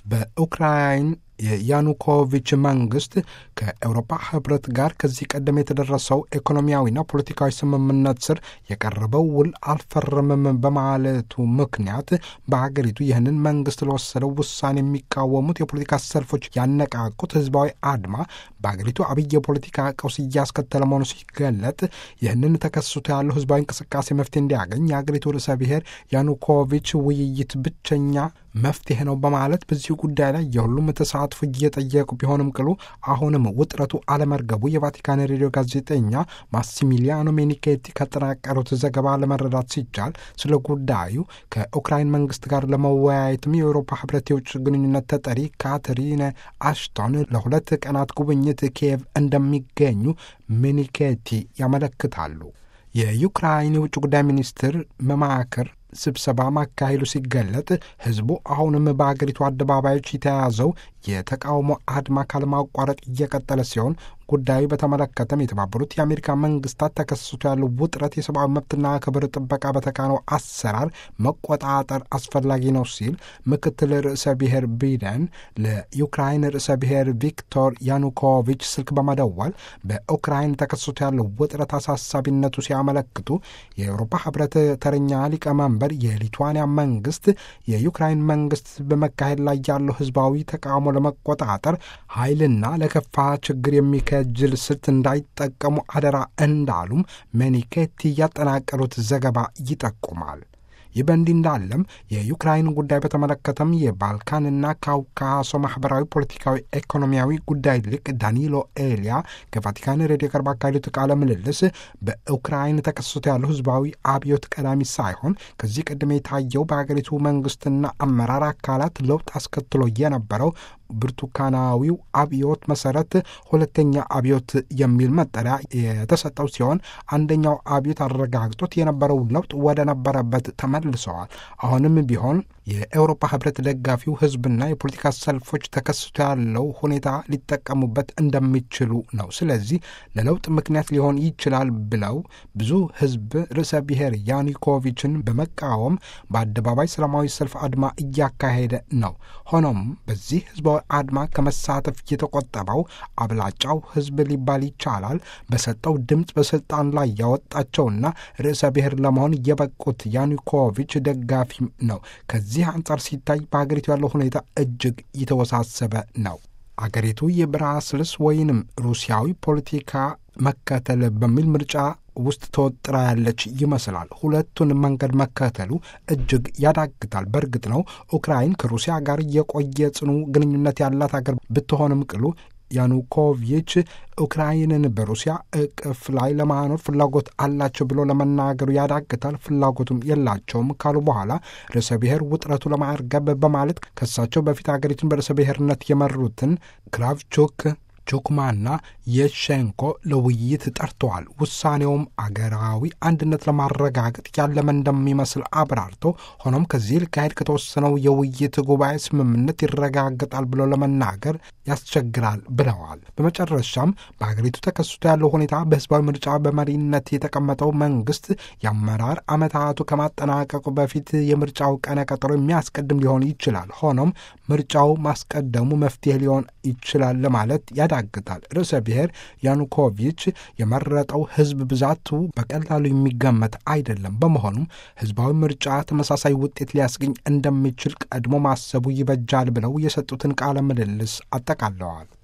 በኡክራይን የያኑኮቪች መንግስት ከአውሮፓ ህብረት ጋር ከዚህ ቀደም የተደረሰው ኢኮኖሚያዊና ፖለቲካዊ ስምምነት ስር የቀረበው ውል አልፈረምም በማለቱ ምክንያት በሀገሪቱ ይህንን መንግስት ለወሰደው ውሳኔ የሚቃወሙት የፖለቲካ ሰልፎች ያነቃቁት ህዝባዊ አድማ በሀገሪቱ አብይ የፖለቲካ ቀውስ እያስከተለ መሆኑ ሲገለጥ ይህንን ተከስቶ ያለው ህዝባዊ እንቅስቃሴ መፍትሄ እንዲያገኝ የሀገሪቱ ርዕሰ ብሔር ያኑኮቪች ውይይት ብቸኛ መፍትሄ ነው በማለት በዚሁ ጉዳይ ላይ የሁሉም ተሳትፎ እየጠየቁ ቢሆንም ቅሉ አሁንም ውጥረቱ አለመርገቡ የቫቲካን ሬዲዮ ጋዜጠኛ ማሲሚሊያኖ ሜኒኬቲ ካጠናቀሩት ዘገባ ለመረዳት ሲቻል ስለ ጉዳዩ ከኡክራይን መንግስት ጋር ለመወያየትም የአውሮፓ ህብረት የውጭ ግንኙነት ተጠሪ ካትሪነ አሽቶን ለሁለት ቀናት ጉብኝት ኪየቭ እንደሚገኙ ሜኒኬቲ ያመለክታሉ። የዩክራይን የውጭ ጉዳይ ሚኒስትር መማክር ስብሰባ ማካሄዱ ሲገለጥ ህዝቡ አሁንም በአገሪቱ አደባባዮች የተያዘው የተቃውሞ አድማ ካለማቋረጥ እየቀጠለ ሲሆን ጉዳዩ በተመለከተም የተባበሩት የአሜሪካ መንግስታት ተከስቶ ያለው ውጥረት የሰብአዊ መብትና ክብር ጥበቃ በተካነው አሰራር መቆጣጠር አስፈላጊ ነው ሲል ምክትል ርዕሰ ብሔር ቢደን ለዩክራይን ርዕሰ ብሔር ቪክቶር ያኑኮቪች ስልክ በመደወል በኡክራይን ተከስቶ ያለው ውጥረት አሳሳቢነቱ ሲያመለክቱ የአውሮፓ ህብረት ተረኛ ሊቀመንበር የሊቱዋንያ መንግስት የዩክራይን መንግስት በመካሄድ ላይ ያለው ህዝባዊ ተቃውሞ ለመቆጣጠር ኃይልና ለከፋ ችግር የሚከጅል ስልት እንዳይጠቀሙ አደራ እንዳሉም ሜኒኬቲ ያጠናቀሩት ዘገባ ይጠቁማል። ይህ በእንዲህ እንዳለም የዩክራይን ጉዳይ በተመለከተም የባልካንና ካውካሶ ማህበራዊ፣ ፖለቲካዊ፣ ኢኮኖሚያዊ ጉዳይ ሊቅ ዳኒሎ ኤሊያ ከቫቲካን ሬዲዮ ጋር ባካሄዱት ቃለ ምልልስ በኡክራይን ተከስቶ ያለው ህዝባዊ አብዮት ቀዳሚ ሳይሆን ከዚህ ቀደም የታየው በሀገሪቱ መንግስትና አመራር አካላት ለውጥ አስከትሎ የነበረው ብርቱካናዊው አብዮት መሰረት ሁለተኛ አብዮት የሚል መጠሪያ የተሰጠው ሲሆን አንደኛው አብዮት አረጋግጦት የነበረው ለውጥ ወደ ነበረበት ተመልሰዋል። አሁንም ቢሆን የአውሮፓ ህብረት ደጋፊው ህዝብና የፖለቲካ ሰልፎች ተከስቶ ያለው ሁኔታ ሊጠቀሙበት እንደሚችሉ ነው። ስለዚህ ለለውጥ ምክንያት ሊሆን ይችላል ብለው ብዙ ህዝብ ርዕሰ ብሔር ያኒኮቪችን በመቃወም በአደባባይ ሰላማዊ ሰልፍ አድማ እያካሄደ ነው። ሆኖም በዚህ ህዝባዊ አድማ ከመሳተፍ የተቆጠበው አብላጫው ህዝብ ሊባል ይቻላል በሰጠው ድምፅ በስልጣን ላይ ያወጣቸውና ርዕሰ ብሔር ለመሆን የበቁት ያኑኮቪች ደጋፊም ነው። ከዚህ አንጻር ሲታይ በሀገሪቱ ያለው ሁኔታ እጅግ የተወሳሰበ ነው። አገሪቱ የብራስልስ ወይንም ሩሲያዊ ፖለቲካ መከተል በሚል ምርጫ ውስጥ ተወጥራ ያለች ይመስላል። ሁለቱን መንገድ መከተሉ እጅግ ያዳግታል። በእርግጥ ነው ኡክራይን ከሩሲያ ጋር የቆየ ጽኑ ግንኙነት ያላት አገር ብትሆንም ቅሉ ያኑኮቪች ኡክራይንን በሩሲያ እቅፍ ላይ ለማኖር ፍላጎት አላቸው ብሎ ለመናገሩ ያዳግታል። ፍላጎቱም የላቸውም ካሉ በኋላ ርዕሰ ብሔር ውጥረቱ ለማርገብ በማለት ከሳቸው በፊት ሀገሪቱን በርዕሰ ብሔርነት የመሩትን ክራቭቹክ ቹክማና የሸንኮ ለውይይት ጠርተዋል። ውሳኔውም አገራዊ አንድነት ለማረጋገጥ ያለመ እንደሚመስል አብራርቶ ሆኖም ከዚህ ሊካሄድ ከተወሰነው የውይይት ጉባኤ ስምምነት ይረጋገጣል ብሎ ለመናገር ያስቸግራል ብለዋል። በመጨረሻም በሀገሪቱ ተከስቶ ያለው ሁኔታ በህዝባዊ ምርጫ በመሪነት የተቀመጠው መንግስት የአመራር ዓመታቱ ከማጠናቀቁ በፊት የምርጫው ቀነ ቀጠሮ የሚያስቀድም ሊሆን ይችላል። ሆኖም ምርጫው ማስቀደሙ መፍትሄ ሊሆን ይችላል ለማለት ያዳግታል። ርዕሰ ብሔር ያኑኮቪች የመረጠው ህዝብ ብዛቱ በቀላሉ የሚገመት አይደለም። በመሆኑም ህዝባዊ ምርጫ ተመሳሳይ ውጤት ሊያስገኝ እንደሚችል ቀድሞ ማሰቡ ይበጃል ብለው የሰጡትን ቃለ ምልልስ አጠቃለዋል።